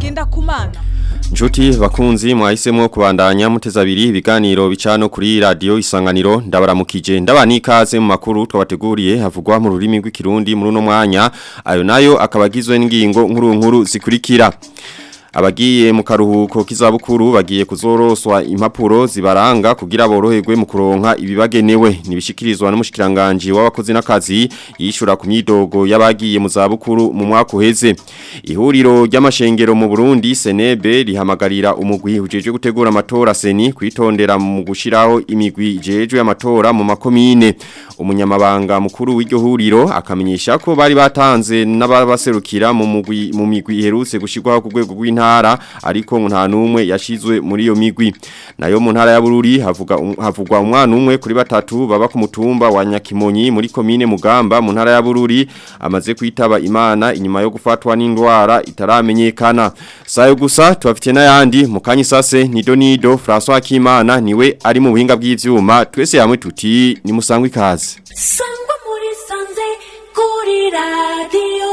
Ngendakumana Njuti bakunzi mwahisemo kubandanya muteza abiri ibiganiro bicano kuri radio isanganiro ndabaramukije ndabani ikaze mu makuru twabateguriye havugwa mu rurimi rw'ikirundi muri uno mwanya ayo nayo akabagizwe n'ingingo nkuru nkuru zikurikira Abagiye mu karuhuko k'izabukuru bagiye kuzoroswa impapuro zibaranga kugira boroherwe mu kuronka ibibagenewe nibishikirizwa n'umushikiranganje w'abakozi n'akazi yishura ku myidogo y'abagiye mu zabukuru mu mwaka uheze ihuriro ry'amashengero mu Burundi Senebe rihamagarira umugwi ujeje gutegura amatora seni kwitondera mu gushiraho imigwi jeje y'amatora mu makomine umunyamabanga mukuru w'iryo huriro akamenyesha ko bari batanze n'ababaserukira mu mugwi mu migwi iherutse gushirwaho ku rwego rw'intara ntara ariko nta numwe yashizwe muri iyo migwi nayo mu ntara ya Bururi havuga havugwa umwana umwe kuri batatu baba ku mutumba wa Nyakimonyi muri komine Mugamba mu ntara ya Bururi amaze kwitaba Imana inyuma yo gufatwa n'indwara itaramenyekana sayo gusa tubafite n'ayandi mu kanyisase nido nido François Kimana niwe ari mu buhinga bw'ivyuma twese hamwe tuti ni musangwe ikaze sangwa muri sanze kuri radio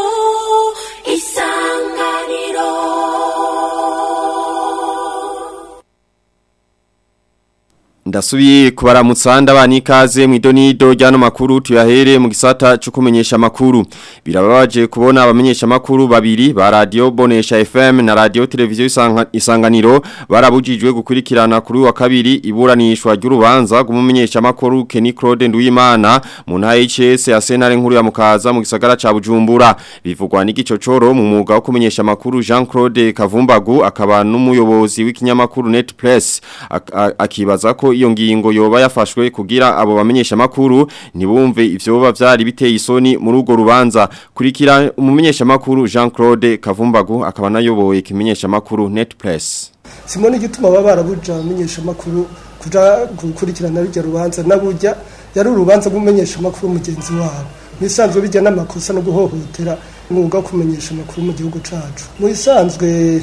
isanganiro Ndasubiye kubaramutsa ndabani ikaze mu idonido ryano makuru tuyahere mu gisata cyo kumenyesha makuru birababaje kubona abamenyesha makuru babiri ba radio Bonesha FM na radio televiziyo isanga, isanganiro barabujijwe gukurikirana kuri wa kabiri iburanishwa ry'urubanza gumumenyesha makuru Kenny Claude Nduwimana mu ntara y'ICS ya Senare nkuru ya Mukaza mu gisagara ca Bujumbura bivugwa n'igicocoro mu mwuga wo kumenyesha makuru Jean Claude Kavumbagu akaba n'umuyobozi w'ikinyamakuru Net Press akibaza ko iyo ngingo yoba yafashwe kugira abo bamenyesha makuru ntibumve ivyoba vyari biteye isoni muri urwo rubanza kurikira umumenyesha makuru Jean Claude Kavumbagu akaba nayoboye kimenyesha makuru Net Press Simoni gituma baba barabuja amenyesha makuru kuja gukurikirana rujya rubanza nabujya yari urubanza rw'umumenyesha makuru mugenzi wabo nisanzwe bijya n'amakosa no guhohotera umwuga wo kumenyesha makuru mu gihugu cacu mu isanzwe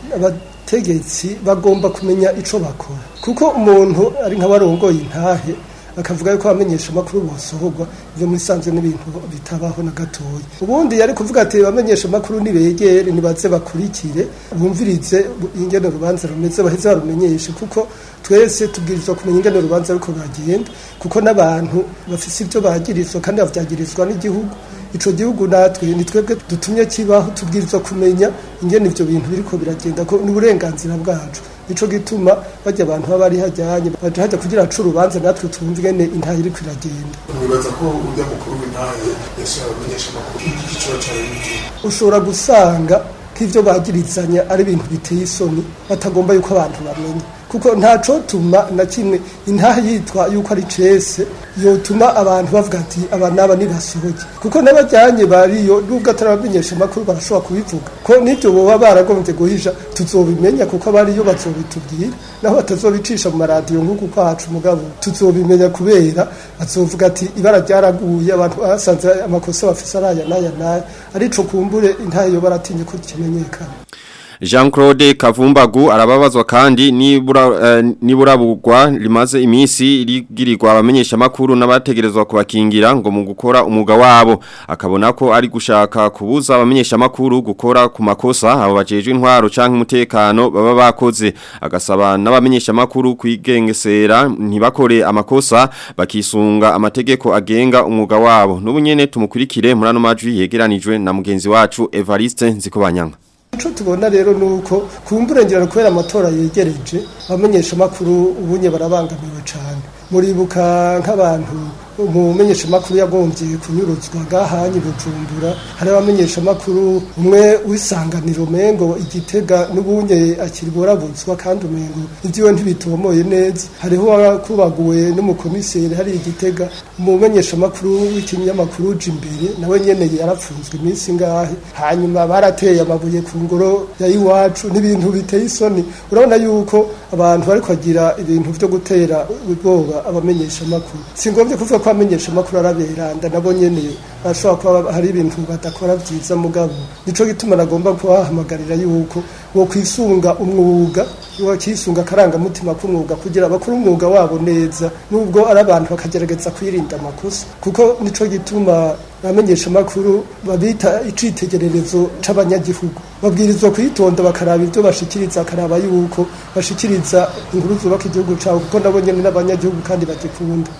abategetsi bagomba kumenya ico bakora kuko umuntu ari nk'abarongoye intahe akavuga yuko abamenyesha amakuru bosohorwa ivyo muri sanzwe n'ibintu bitabaho na gatoya ubundi yari kuvuga ati abamenyesha amakuru nibegere nibaze bakurikire bumvirize ingene urubanza rumeze baheze barumenyeshe kuko twese tubwirizwa kumenya ingene urubanza ariko ragenda kuko n'abantu bafise ivyo bagirizwa kandi bavyagirizwa n'igihugu ico gihugu natwe ni twebwe dutumye kibaho tubwirizwa kumenya ingene ivyo bintu biriko biragenda ko ni uburenganzira bwacu nico gituma bajya abantu baba ari hajyanye baje hajya kugira acu urubanza natwe twumve ingene intahe iriko iragenda nibaza ko urya mukuru w'intahe yashobora kumenyesha amakuru y'igiciro cyawe n'igihe ushobora gusanga nk'ivyo bagirizanya ari ibintu biteye isoni batagomba yuko abantu bamenya kuko ntaco tuma na kimwe intahe yitwa yuko ari cese yotuma abantu bavuga ati aba naba nibasohoke kuko n'abajyanye bariyo nubwo atarabamenyesha amakuru barashobora kubivuga ko n'ibyo boba baragombye guhisha tuzobimenya kuko abariyo bazobitubwira naho batazobicisha mu maradiyo nk'uku kwacu mugabo tuzobimenya kubera bazovuga ati ibara ryaraguye abantu basanze amakosa bafise araya n'aya n'aya arico kumbure intahe yo baratinye ko kimenyekana Jean Claude Kavumbagu arababazwa kandi nibura uh, niburabugwa limaze imisi rigirirwa abamenyesha makuru n'abategerezwa kubakingira ngo mu gukora umuga wabo akabona ko ari gushaka kubuza abamenyesha makuru gukora ku makosa abo bajejwe intwaro canke umutekano baba bakoze agasaba n'abamenyesha makuru kwigengesera ntibakore amakosa bakisunga amategeko agenga umuga wabo n'ubunyene tumukurikire muri ano majwi yegeranijwe na mugenzi wacu Evariste Nzikobanyanga Ico tubona rero nuko kumburengera kubera amatora yegereje abamenyesha makuru ubunye barabangamiwe cyane muribuka nk'abantu umumenyesha makuru yagombye kunyuruzwa gahanye bujumbura hari abamenyesha makuru umwe wisanganiro mengo igitega n'ubunye akiri borabuzwa kandi umengo ivyiwe ntibitomoye neza hariho wakubaguwe n'umukomiseri hari igitega umumenyesha makuru w'ikinyamakuru imbere nawe nyene yarapfunzwe iminsi ngahe hanyuma barateye amabuye ku ngoro ya iwacu n'ibintu biteye isoni urabona yuko abantu bariko bagira ibintu vyo gutera ubwoba abamenyesha makuru singombye kuvuga ko abamenyesha makuru araberanda nabo nyene ashobora kuba hari ibintu badakora byiza mugabo nico gituma nagomba kubahamagarira yuko wo kwisunga umwuga wo kwisunga akarangamutima k'umwuga kugira bakore umwuga wabo neza nubwo ari abantu bakagerageza kwirinda amakosa kuko nico gituma abamenyesha amakuru babita icitegererezo c'abanyagihugu babwirizwa kwitonda bakaraba ibyo bashikiriza akaraba yuko bashikiriza inkuru zubaka igihugu cabo kuko nabo nyene n'abanyagihugu kandi bagikunda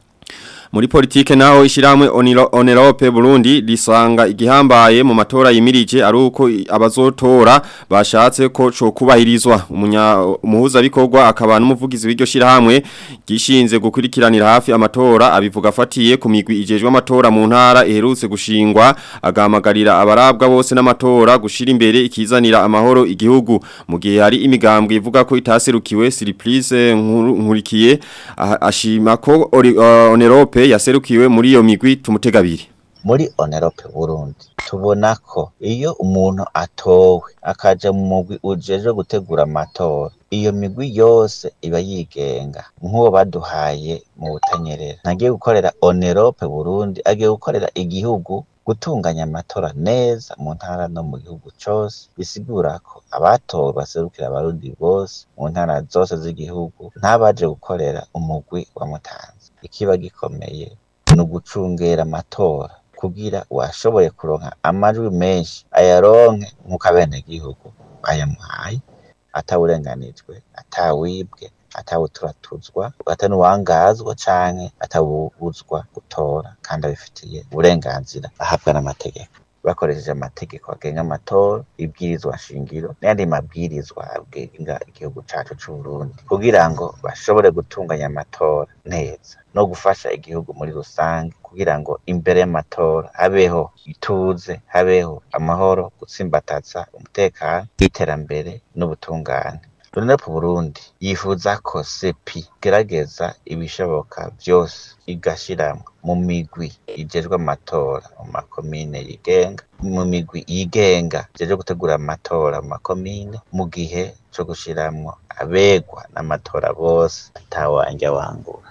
Muri politike naho ishiramwe Onerope Burundi risanga igihambaye mu matora yimirije ari uko abazotora bashatse ko co kubahirizwa umunya umuhuza bikorwa akaba n'umuvugizi w'iryo shirahamwe gishinze gukurikiranira hafi amatora abivuga afatiye ku migwi ijejwe amatora mu ntara iherutse gushingwa agahamagarira abarabwa bose n'amatora gushira imbere ikizanira amahoro igihugu mu gihe hari imigambwe ivuga ko itaserukiwe Siriplice nkurikiye ashima ko Onerope yaserukiwe muri iyo migwi tumutegabiri muri onerope burundi tubona ko iyo umuntu atowe akaja mu mugwi ujejwe gutegura amatora iyo migwi yose iba yigenga nk'uwo baduhaye mu butanyerera ntagiye gukorera onerope burundi agiye gukorera igihugu gutunganya amatora neza mu ntara no mu gihugu cose bisigura ko abatowe baserukira abarundi bose mu ntara zose z'igihugu ntabaje gukorera umugwi wa mutanzi ikiba gikomeye ni ugucungera amatora kugira uwashoboye kuronka amajwi menshi ayaronke nk'uko abenegihugu bayamuhaye atawurenganijwe atawibwe atawuturatuzwa atanuwangazwa canke atawubuzwa gutora kandi abifitiye uburenganzira ahabwa n'amategeko bakoresheje amategeko agenga amatora ibwirizwa shingiro n'ayandi mabwirizwa agenga igihugu cacu c'uburundi kugira ngo bashobore gutunganya amatora neza no gufasha igihugu muri rusange kugira ngo imbere y'amatora habeho ituze habeho amahoro gutsimbataza umutekano iterambere n'ubutungane Runepu Burundi yifuza ko sepi gerageza ibishoboka vyose igashiramwo mu migwi ijejwe amatora mu makomine yigenga mu migwi yigenga ijejwe gutegura amatora mu makomine mu gihe co gushiramwo abegwa n'amatora bose atawanja wangura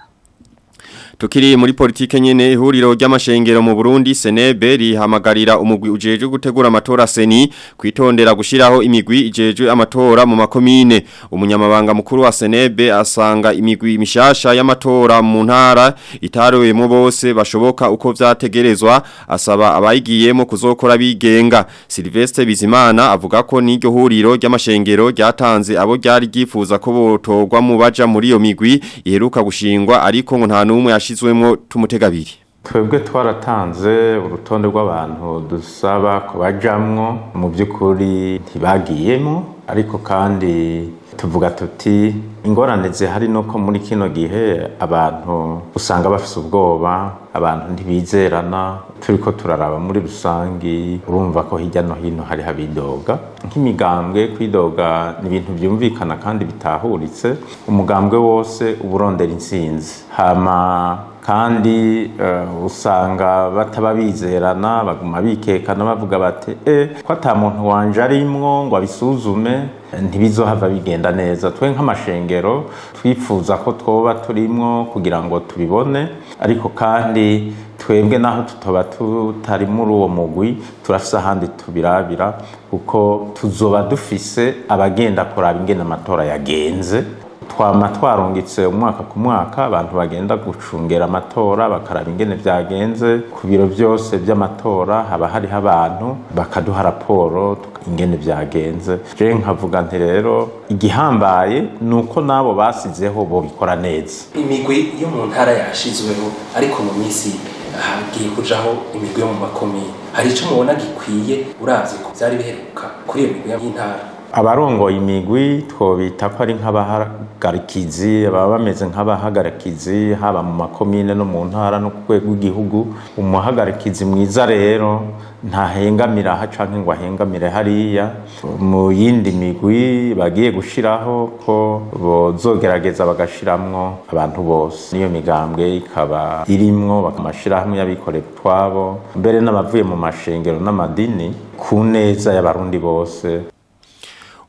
Tukiri muri politike nyene ihuriro ry'amashengero mu Burundi Senebe rihamagarira umugwi ujejwe gutegura amatora seni kwitondera gushiraho imigwi ijejwe amatora mu makomine umunyamabanga mukuru wa Senebe asanga imigwi mishasha y'amatora mu ntara itarowemo bose bashoboka uko vyategerezwa asaba abayigiyemo kuzokora bigenga Silvestre Bizimana avuga ko n'iryo huriro ry'amashengero ryatanze abo ryari ryifuza ko botorwa mu baja muri iyo migwi iheruka gushingwa ariko ngo nta numwe yashizwemo tumutegabiri twebwe twaratanze urutonde rw'abantu dusaba ko bajamwo mu by'ukuri ntibagiyemo ariko kandi tuvuga tuti ingorane zihari nuko muri kino gihe abantu usanga bafise ubwoba abantu ntibizerana turiko turaraba muri rusangi urumva ko hirya no hino hari habidoga nk'imigambwe kwidoga ni ibintu byumvikana kandi bitahuritse umugambwe wose uba urondera intsinzi hama kandi uh, usanga bataba bizerana baguma bikekana bavuga bati eh ko ata muntu wanje arimwo ngo abisuzume ntibizohava bigenda neza twe nk'amashengero twifuza ko twoba turimwo kugira ngo tubibone ariko kandi twebwe naho tutoba tutari muri uwo mugwi turafise ahandi tubirabira kuko tuzoba dufise abagenda kuraba ingene amatora yagenze twama twarungitse umwaka ku mwaka abantu bagenda gucungera amatora bakaraba ingene vyagenze ku biro byose by'amatora haba hariho abantu bakaduha raporo ingene vyagenze je nkavuga nti rero igihambaye ni uko n'abo basizeho bobikora neza imigwi yo mu ntara yashizweho ariko mu minsi hagiye kujaho imigwi yo mu makomine hari ico mubona gikwiye uravye ko vyari biheruka kuri iyo migwi y'intara abarongoye imigwi twobita ko ari nk'abahagarikizi baba bameze nk'abahagarikizi haba mu makomine no mu ntara no ku rwego rw'igihugu umuhagarikizi mwiza rero ntahengamira aha canke ngo ahengamire hariya mu yindi migwi bagiye gushiraho ko bozogerageza bagashiramwo abantu bose niyo migambwe ikaba irimwo amashirahamwe y'abikorera utwabo mbere n'abavuye mu mashengero n'amadini ku neza y'abarundi bose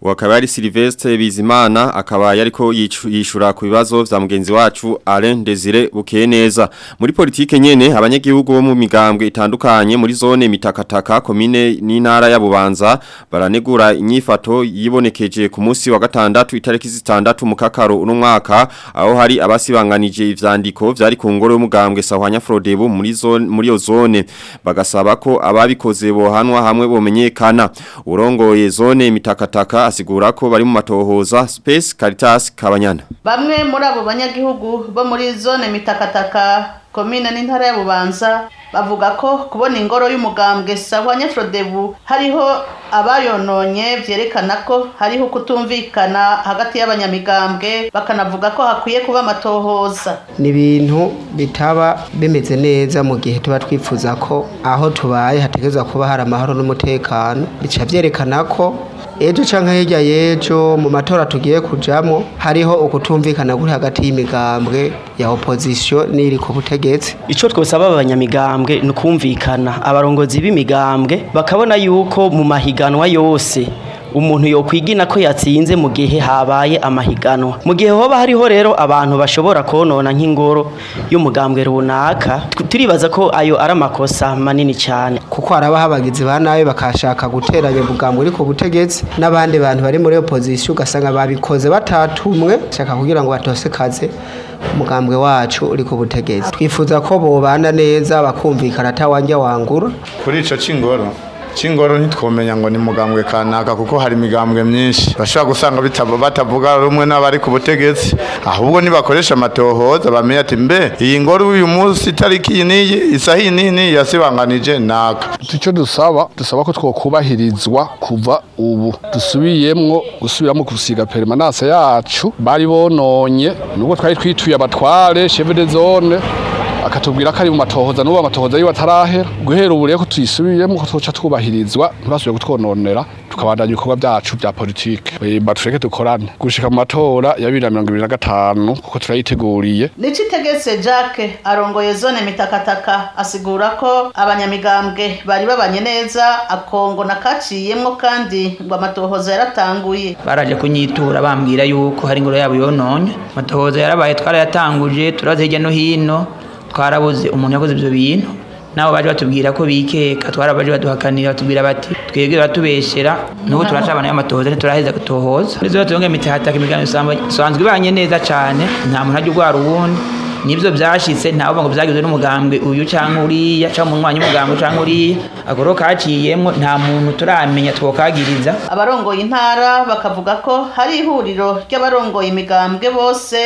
wakaba ari Sylvestre Bizimana akaba yariko yicu- yishura ku bibazo vya mugenzi wacu Alain Desire Bukeneza muri politike nyene abanyagihugu bo mu migambwe itandukanye muri zone mitakataka komine n'intara ya Bubanza baranegura inyifato yibonekeje ku munsi wa gatandatu itariki zitandatu mu kakaro uno mwaka aho hari abasibanganije ivyandiko vyari ku ngoro y'umugambwe Sahwanya Frodebu muri zone muri yo zone bagasaba ko ababikoze bohanwa hamwe bomenyekana urongoye zone mitakataka asigura ko bari mu matohoza Space Caritas Kabanyana Bamwe muri abo banyagihugu bo muri zone mitakataka komine n'intara ya Bubanza bavuga ko kubona ingoro y'umugambwe sawa Nyafrodebu hariho abayononye vyerekana ko hariho kutumvikana hagati y'abanyamigambwe bakanavuga ko hakwiye kuba amatohoza ni ibintu bitaba bimeze neza mu gihe tuba twifuza ko aho tubaye hategerezwa kuba hari amahoro n'umutekano bica byerekana ko ejo canke hirya y'ejo mu matora tugiye kujamwo hariho ukutumvikana kuri hagati y'imigambwe ya opposition n'iri ku butegetsi Ico twosaba abanyamigambwe ni ukumvikana abarongozi b'imigambwe bakabona yuko mu mahiganwa yose umuntu yokwigina ko yatsinze mu gihe habaye amahiganwa mu gihe hoba hariho rero abantu bashobora konona nk'ingoro y'umugambwe runaka tu- turibaza ko ayo ari amakosa manini cyane kuko haraba habagizi ba nabi bakashaka guteranya ubugambwe uri ku butegetsi n'abandi bantu bari muri opposition ugasanga babikoze batatumwe shaka kugira ngo batosekaze umugambwe wacu uri ku butegetsi twifuza ko bobana neza bakumvikana atawanja wangura kuri ico cingoro cingoro ntitwomenya ngo ni mugambwe kanaka kuko hari imigambwe myinshi bashobora gusanga bitabo batavuga rumwe n'abari ku butegetsi ahubwo nibakoresha amatohoza bamenye ati mbe iyi ngoro uyu munsi itariki iyi n'iyi isaha iyi n'iyi n'iyi yasibanganije naka icyo dusaba dusaba ko twokubahirizwa kuva ubu dusubiyemwo gusubiramo gusiga perimanase yacu bari bononye nubwo twari twituye abatware chef de zone akatubwira ko ari mu matohoza n'ubu amatohoza yiwe atarahera guhera ubu rero ko tuyisubiyemo ko twoca twubahirizwa ntibasubire kutwononera tukabandanya ibikorwa byacu bya politike Eh, batureke dukorane gushika mu matora ya bibiri na mirongo ibiri na gatanu kuko turayiteguriye Nicitegetse Jacques arongoye zone mitakataka asigura ko abanyamigambwe bari babanye neza akongo nakaciyemwo kandi ngo amatohoza yaratanguye baraje kunyitura bambwira yuko hari ingoro yabo yononye amatohoza yarabaye twarayatanguje turabaza hirya no hino twarabuze umuntu yakoze ibyo bintu nabo baje batubwira ko bikeka twarabaje baduhakanira batubwira bati twebwe baratubeshera n'ubu turacabana y'amatohoza ntituraheza gutohoza nizo batunge mitahataka imiganiro isanzwe- isanzwe ibanye neza cane nta muntu ajya urwara uwundi nibyo byashitse ntavuga ngo byagizwe n'umugambwe uyu canke uriya canke umunywanyi w'umugambwe canke uriya agoro kaciyemwo nta muntu turamenya twokagiriza abarongoye intara bakavuga ko hari ihuriro ry'abarongoye imigambwe bose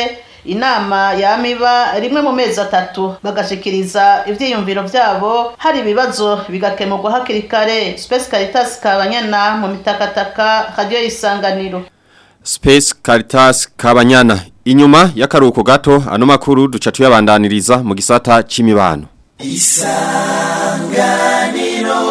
inama yamiba rimwe mu mezi atatu bagashikiriza ivyiyumviro vyabo hari ibibazo bigakemurwa hakiri kare Space Caritas Kabanyana mu mitakataka radio isanganiro Space Caritas Kabanyana inyuma y'akaruhuko gato ano makuru duca tuyabandaniriza mu gisata c'imibano isanganiro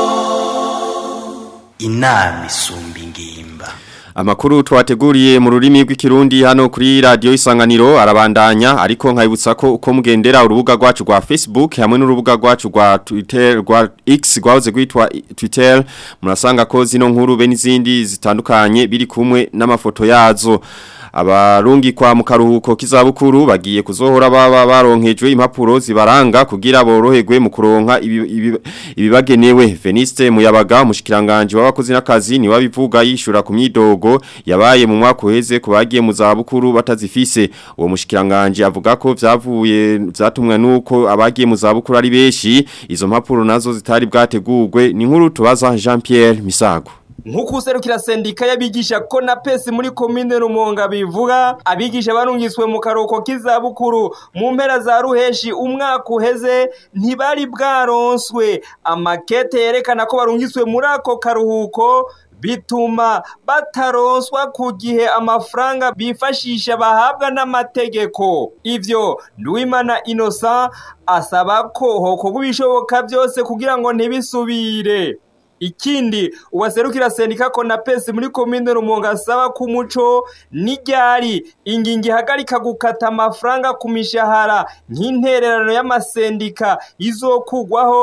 inama isumba ingimba Amakuru twateguriye mu rurimi rw'ikirundi hano kuri radio isanganiro arabandanya ariko nkayibutsa ko uko mugendera urubuga rwacu rwa Facebook hamwe n'urubuga rwacu rwa Twitter rwa X rwahoze gwitwa Twitter murasanga ko zino nkuru be n'izindi zitandukanye biri kumwe n'amafoto yazo abarungi kwa mukaruhuko kizabukuru bagiye kuzohora baba baronkejwe impapuro zibaranga kugira boroherwe mu kuronka ibi- ibi- ibibagenewe Veniste muyabaga mushikiranganje w'abakozi n'akazi ni wabivuga yishura ku myidogo yabaye mu mwaka uheze ku bagiye mu zabukuru batazifise uwo mushikiranganje avuga ko vyavuye vyatumwe nuko abagiye mu zabukuru ari beshi izo mpapuro nazo zitari bwategurwe ni nkuru tubaza Jean Pierre Misago nk'uko userukira sendika y'abigisha ko na pesi muri komine rumonga bivuga abigisha barungiswe mu karuhuko k'izabukuru mu mpera za ruheshi umwaka uheze ntibari bwaronswe amakete yerekana ko barungiswe muri ako karuhuko bituma bataronswa ku gihe amafaranga bifashisha bahabwa n'amategeko ivyo nduwimana innocent asaba ko hokorwa ibishoboka byose kugira ngo ntibisubire ikindi uwaserukira sendika konapesi muri komine rumonga asaba ko umuco n'iryari ingingo ihagarika gukata amafaranga ku mishahara nk'intererano y'amasendika izokugwaho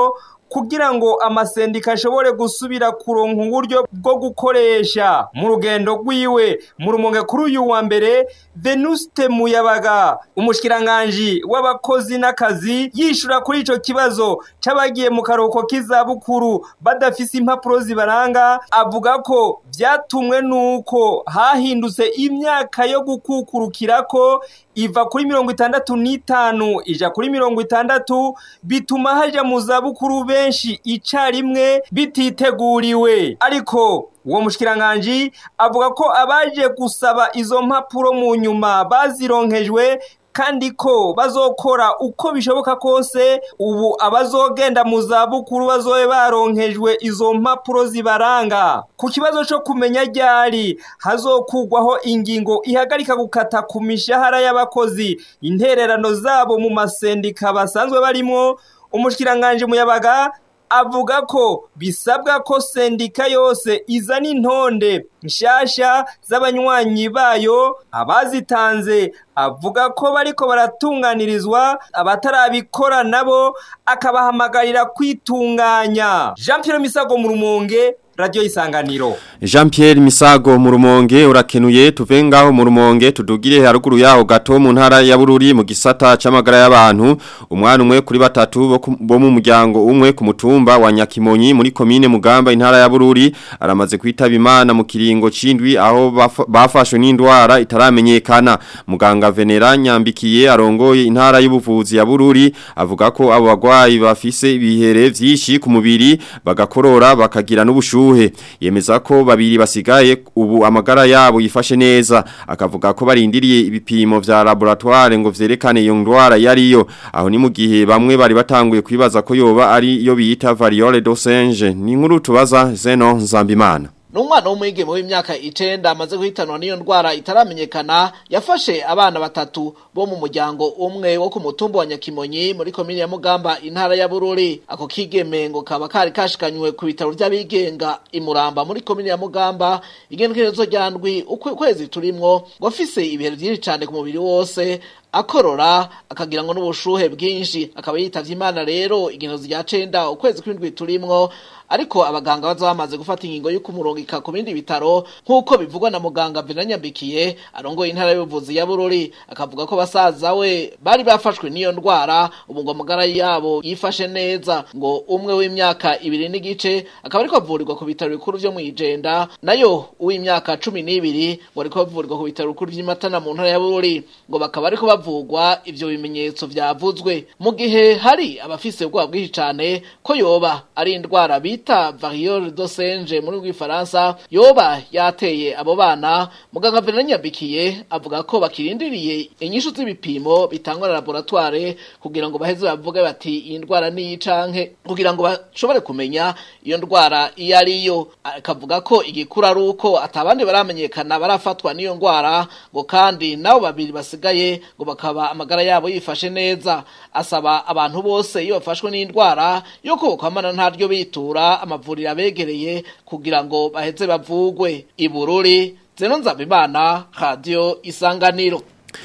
kugira ngo amasendika ashobore gusubira kuronka uburyo bwo gukoresha mu rugendo rwiwe mu rumonge kuri uyu wa mbere Venuste Muyabaga umushkiranganji w'abakozi n'akazi yishura kuri ico kibazo c'abagiye mu karuhuko k'izabukuru badafise impapuro zibaranga avuga ko vyatumwe nuko hahindutse imyaka yo gukukurukirako iva kuri mirongo itandatu n'itanu ija kuri mirongo itandatu bituma haja mu zabukuru benshi icarimwe bititeguriwe ariko uwo mushkiranganji avuga ko abaje gusaba izo mpapuro mu nyuma bazironkejwe kandi ko bazokora uko bishoboka kose ubu abazogenda mu zabukuru bazobe baronkejwe izo mpapuro zibaranga ku kibazo cyo kumenya ryari hazokugwaho ingingo ihagarika gukata ku mishahara y'abakozi intererano zabo mu masendika basanzwe barimo umushikiranganje muyabaga avuga ko bisabwa ko sendika yose izana intonde nshasha z'abanywanyi bayo abazitanze avuga ko bariko baratunganirizwa abatarabikora nabo akabahamagarira kwitunganya Jean Pierre Misago mu rumonge Radio Isanganiro Jean Pierre Misago mu rumonge urakenuye tuve ngaho mu rumonge tudugire haruguru yaho gato mu ntara ya Bururi mu gisata c'amagara y'abantu umwana umwe kuri batatu bo ku- bo mu muryango umwe ku mutumba wa Nyakimonyi muri komine Mugamba intara ya Bururi aramaze kwitaba Imana mu kiringo cindwi aho bafa- bafashwe n'indwara itaramenyekana muganga Venera Nyambikiye arongoye intara y'ubuvuzi ya Bururi avuga ko abo bagwayi bafise ibihere vyinshi ku mubiri bagakorora bakagira n'ubushuhe yemeza ko babiri basigaye ubu amagara yabo yifashe neza akavuga ko barindiriye ibipimo vya laboratoire ngo vyerekane iyo ndwara yariyo aho ni mu gihe bamwe bari batanguye kwibaza ko yoba ari yo bita variole d'Osinge ni inkuru tubaza Zeno Nzambimana Numwana w'umwigeme w'imyaka icenda amaze guhitanwa n'iyo ndwara itaramenyekana yafashe abana batatu bo mu muryango umwe wo ku mutumba wa Nyakimonyi muri komine ya Mugamba intara ya Bururi ako kigeme ngo kaba kari kashikanywe ku bitaro by'abigenga imuramba muri komine ya Mugamba igenekerezo rya ndwi ukwe- ukwezi turimwo ngo afise ibihe byinshi cyane ku mubiri wose akorora akagira ngo n'ubushuhe bwinshi akaba yitavye imana rero igenekerezo rya cenda ukwezi kw'indwi turimwo ariko abaganga baza bamaze gufata ingingo yo kumurungika ku bindi bitaro nk'uko bivugwa na muganga Venanyambikiye arongoye intara y'ubuvuzi ya Bururi akavuga ko basaza we bari bafashwe n'iyo ndwara ubu ngo amagara yabo yifashe neza ngo umwe w'imyaka ibiri n'igice akaba ariko avurirwa ku bitaro bikuru vyo mw'ijenda nayo uw'imyaka cumi n'ibiri ngo ariko bavurirwa ku bitaro bikuru vy'imatana mu ntara ya Bururi ngo bakaba ariko bavugwa ivyo bimenyetso vyavuzwe mu gihe hari abafise ubwoba bwinshi cane ko yoba ari indwara bita variole d'Osinge muri rw'ifaransa yoba yateye abo bana muganga Venant Nyabikiye avuga ko bakirindiriye inyishu z'ibipimo bitangwa na laboratoire kugira ngo baheze bavuge bati iyi ndwara ni canke kugira ngo bashobore kumenya iyo ndwara iyo ariyo akavuga ko igikura ari uko atabandi baramenyekana barafatwa n'iyo ndwara ngo kandi nabo babiri basigaye ngo bakaba amagara yabo yifashe neza asaba abantu bose iyo bafashwe n'indwara yo kokamana ntaryo bitura amavuriro abegereye kugira ngo baheze bavugwe ibururi zeno nzabimana radio isanganiro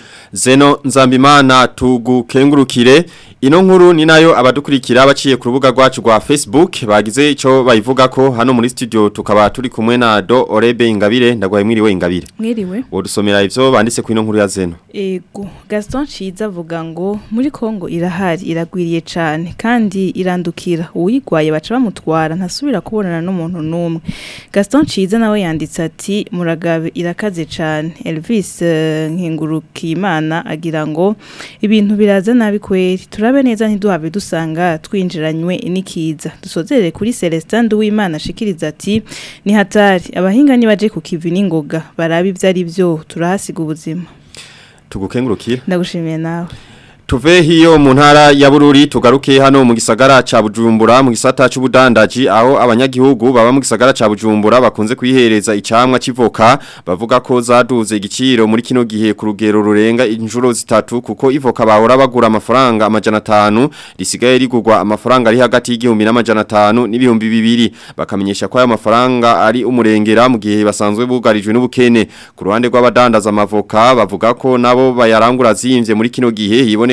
Zeno Nzambimana tugukengurukire ino nkuru ni nayo abadukurikira baciye ku rubuga rwacu rwa Facebook bagize ico bayivuga ko hano muri studio tukaba turi kumwe na Do Orebe Ingabire ndagwaye mwiriwe Ingabire Mwiriwe. Wodusomera ivyo banditse ku ino nkuru ya Zeno Ego, Gaston Ciza avuga ngo muri Kongo irahari iragwiriye cane kandi irandukira uyigwaye baca bamutwara ntasubira kubonana n'umuntu numwe. Gaston Ciza nawe yanditse ati muragabe irakaze cane. Elvis eh, Nkingurukimana agira ngo ibintu biraza nabi kweri turabe neza ntiduhave dusanga twinjiranywe nikiza. Dusozerere kuri Celestin Duwimana ashikiriza ati ni hatari abahinga nibaje ku kivi n'ingoga barabe ivyo ari byo turahasiga ubuzima. tugukengurukire Ndagushimiye nawe. Tuve hiyo mu ntara ya Bururi tugaruke hano mu gisagara ca Bujumbura mu gisata c'ubudandaji aho abanyagihugu baba mu gisagara ca Bujumbura bakunze kwihereza icamwa civoka bavuga ko zaduze igiciro muri kino gihe ku rugero rurenga injuro zitatu kuko ivoka bahora bagura amafaranga amajana 5 risigaye rigurwa amafaranga ari hagati y'igihumbi n'amajana 5 n'ibihumbi bibiri bakamenyesha ko ayo mafaranga ari umurengera mu gihe basanzwe bugarijwe n'ubukene ku ruhande rw'abadandaza amavoka bavuga ko nabo bayarangura zimvye muri kino gihe hiboneke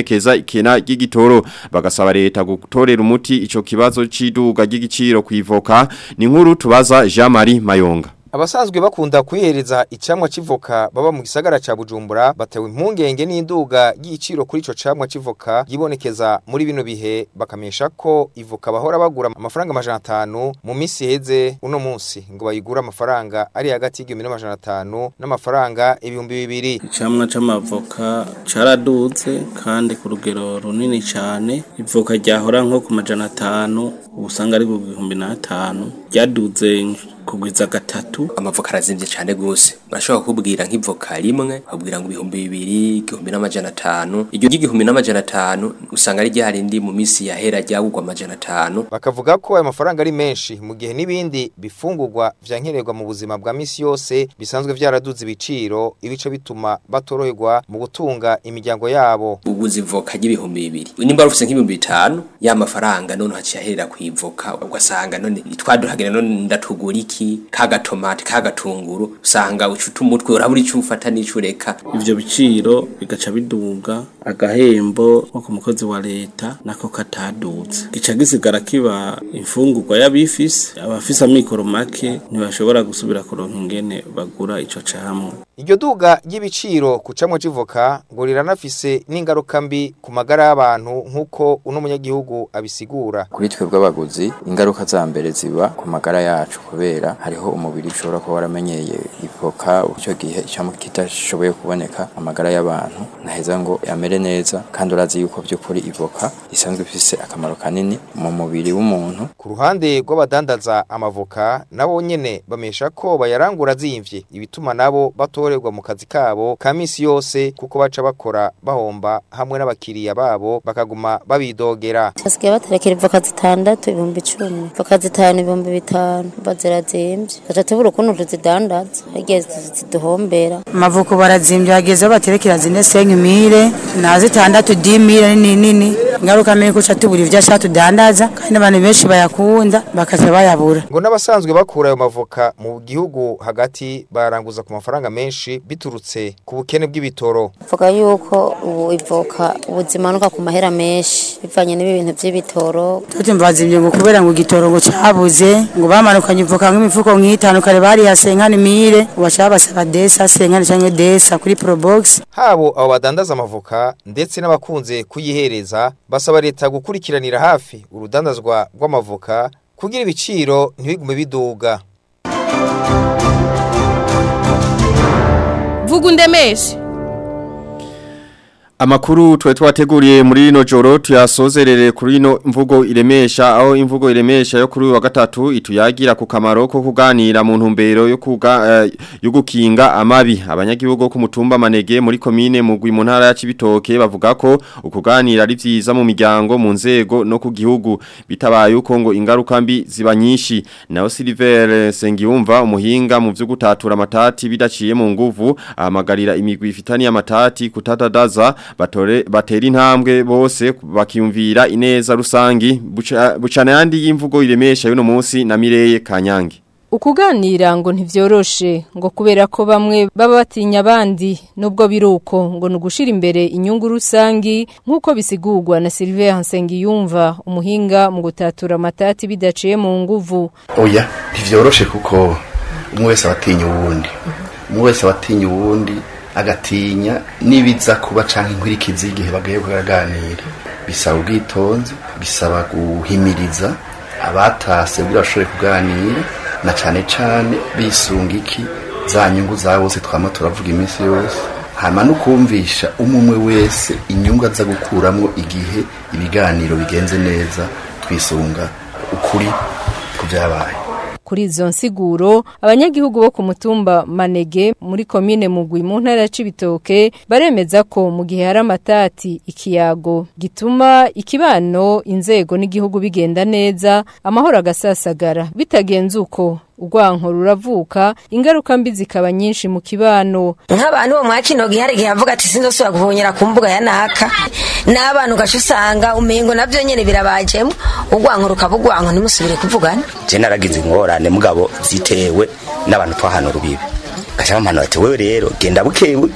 hibonekeza ikena ry'igitoro bagasaba leta gutorera umuti ico kibazo ciduga ry'igiciro kwivoka ni nkuru tubaza Jean Marie Mayonga Abasanzwe bakunda kwihereza icamwa civoka baba mu gisagara ca Bujumbura batewe impungenge n'induga y'igiciro kuri ico camwa civoka yibonekeza muri bino bihe bakamesha ko ivoka bahora bagura amafaranga amajana atanu mu misi heze uno munsi ngo bayigura amafaranga ari hagati y'igihumbi n'amajana atanu n'amafaranga ibihumbi bibiri icamwa c'amavoka caraduze kandi ku rugero runini cane ivoka ryahora nko ku majana atanu ubusanga ari ku bihumbi n'atanu ryaduze kugwiza gatatu amavoka arazimvye cane gose bashobora kubwira nk'ivoka rimwe babwira ngo ibihumbi bibiri igihumbi n'amajana atanu iryo ry'igihumbi n'amajana atanu usanga ari ryarindi mu misi yahera ryagurwa amajana atanu bakavuga ko ayo mafaranga ari menshi mu gihe n'ibindi bifungurwa vyankenerwa mu buzima bwa misi yose bisanzwe vyaraduze ibiciro ibico bituma batoroherwa mu gutunga imiryango yabo uguze ivoka ry'ibihumbi bibiri nimba rufise nk'ibihumbi bitanu ya mafaranga none haciye aherera kwivoka ugasanga none twaduhagira none ndatugura iki kagatomati kagatunguru usanga ucuta umutwe urabura ico ufata n'ico ureka ivyo biciro bigaca biduga agahembo nko ku mukozi wa leta nako kataduze gica gisigara kiba imfungurwa y'abifise abafise amikoro make ntibashobora gusubira kuronka ingene bagura ico camwa iryo duga ry'ibiciro ku camwa civoka ngo riranafise n'ingaruka mbi ku magara y'abantu nk'uko uno munyagihugu abisigura kuri twebwe abaguzi ingaruka za mbere ziba ku magara yacu kubera hariho umubiri ushobora kuba waramenyeye ivoka icyo gihe icamwa kitashoboye kuboneka amagara y'abantu naheza ngo amere neza kandi urazi yuko by'ukuri ivoka isanzwe ifise akamaro kanini mu mubiri w'umuntu ku ruhande rw'abadandaza amavoka nabo nyene bamesha ko bayarangura zimvye ibituma nabo batorerwa mu kazi kabo ka misi yose kuko baca bakora bahomba hamwe n'abakiriya babo bakaguma babidogera basigaye baterekera ivoka zitandatu ibihumbi icumi ivoka zitanu ibihumbi bitanu bazirazimvye gaca tubura ukuntu tuzidandaza hagiye ziduhombera amavuko barazimvye hageze aho baterekera zine senke mire na zitandatu di mire nini nini ingaruka mbi kuca tubura ivyo ashaka tudandaza kandi abantu benshi bayakunda bakaca bayabura ngo n'abasanzwe bakura ayo mavoka mu gihugu hagati baranguza ku mafaranga menshi biturutse ku bukene bw'ibitoro vuga yuko ubu ivoka ubuzimanuka ku mahera menshi bivanye n'ibi bintu vy'ibitoro tutumva bazimvye ngo kubera ngo igitoro ngo cabuze ngo bamanukanye ivoka nk'imifuko nk'itanu kare bariya senkani mire ubaca babasaba desa senkani canke desa kuri probox habo abo badandaza amavoka ndetse n'abakunze kuyihereza basaba leta gukurikiranira hafi urudandazwa rw'amavoka kugira ibiciro ntibigume biduga vuga undemeshe Amakuru tuwe twateguriye muri rino joro tuyasozerere kuri ino mvugo iremesha aho imvugo iremesha yo kuri uyu wa gatatu ituyagira ku kamaro ko kuganira mu ntumbero yo kuga uh, yo gukinga amabi abanyagihugu ku mutumba manege muri komine mugwi mu ntara ya Cibitoke bavuga ko ukuganira ari vyiza mu miryango mu nzego no ku gihugu bitabaye uko ngo ingaruka mbi ziba nyinshi naho Silver Sengiyumva umuhinga mu vyo gutatura amatati bidaciye mu nguvu ahamagarira imigwi ifitani amatati kutadadaza batore batera intambwe bose bakiyumvira ineza rusangi buca, bucana yandi y'imvugo iremesha yuno munsi na Mireye Kanyange Ukuganira ngo ntivyoroshe ngo kubera ko bamwe baba batinya abandi nubwo biruko ngo nugushira imbere inyungu rusangi nkuko bisigurwa na Sylvain Nsengiyumva umuhinga mu gutatura amatati bidaciye mu nguvu Oya ntivyoroshe kuko umwe wese abatinya uwundi umwe wese abatinya uwundi agatinya nibiza kuba canke inkwirikizi igihe bagaye kuganira bisaba ubwitonzi bisaba guhimiriza abatase kugira bashobore kuganira na cane cane bisunga iki za nyungu za bose twama turavuga iminsi yose hama no kumvisha umumwe wese inyungu aza gukuramwo igihe ibiganiro bigenze neza twisunga ukuri ku vyabaye kuri izo nsiguro abanyagihugu bo ku mutumba manege muri komine mugwi mu ntara ya Cibitoke baremeza ko mu gihe hari amatati ikiyago gituma ikibano inzego n'igihugu bigenda neza amahoro agasasagara bitagenze uko urwanko ruravuka ingaruka mbi zikaba nyinshi mu kibano nk'abantu bo mwakino gihe hari igihe avuga ati sinzosubira guhonyera ku mbuga ya naka n'abantu ugaca usanga umengo navyo nyene birabajemo urwanko rukaba urwanko ntimusubire kuvugana je naragize ingorane mugabo zitewe n'abantu twahana urubibe gaca bampana bati wewe rero genda buke buke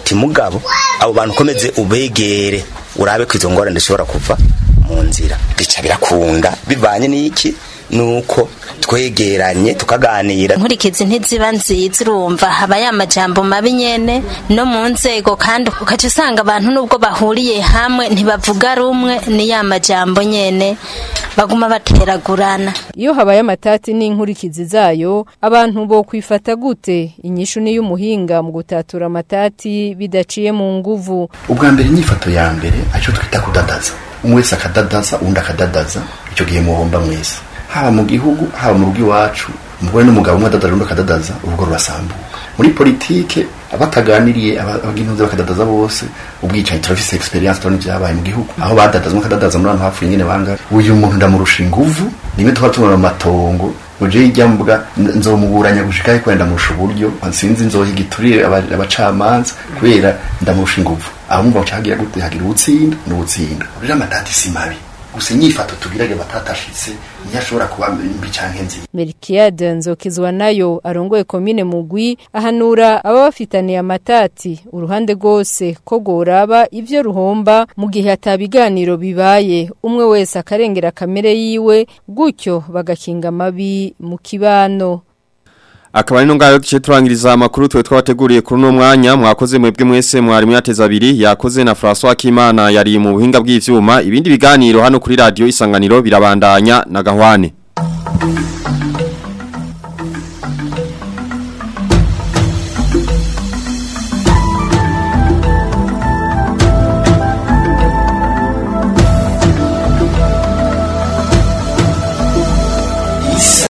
timugabo abo bantu ukomeze ubegere urabe ko izo ngorane zishobora kuva mu nzira bica birakunda bivanye n'iki nuko twegeranye tukaganira nkurikizi ntiziba nziza urumva haba ya majambo mabi nyene no mu nzego kandi ukaca usanga abantu nubwo bahuriye hamwe ntibavuga rumwe ni ya majambo nyene baguma bateragurana iyo habaye amatati n'inkurikizi zayo abantu bo kwifata gute inyishu ni y'umuhinga mu gutatura amatati bidaciye mu nguvu ubwa mbere inyifato ya mbere aricyo twita kudadaza umwe wese akadadaza undi akadadaza icyo gihe muhomba mwese haba mu gihugu haba mu rugo iwacu umugore n'umugabo umwe adadaza undi akadadaza urugo rurasambuka muri politike abataganiriye abagintuze bakadadaza bose ubwicanyi turafise experience turabona ibyabaye mu gihugu aho badadaza umwe akadadaza muri abantu hapfuye nyene banga uyu muntu ndamurusha inguvu rimwe tuba tubona mu matongo uje hirya mbwa nzomuburanya gushika ariko ndamurusha uburyo sinzi nzohiga iturire abacamanza kubera ndamurusha inguvu aho mumva bacagira gute hagira ubutsinda n'ubutsinda rero amatati si mabi gusa inyifato tugirage batatashitse niyo ashobora kuba mbi canke nziza Melkiade Nzokizwa nayo arongoye komine mugwi ahanura aba bafitaniye amatati uruhande rwose ko goraba ivyo ruhomba mu gihe atabiganiro bibaye umwe wese akarengera kamere yiwe gutyo bagakinga amabi mu kibano Akaba ari ngayo duce turangiriza amakuru twe twabateguriye kuri no mwanya mwakoze mwebwe mwese mwari mwateza abiri yakoze na François Kimana yari mu buhinga bw'ivyuma ibindi biganiro hano kuri radio isanganiro birabandanya na gahwane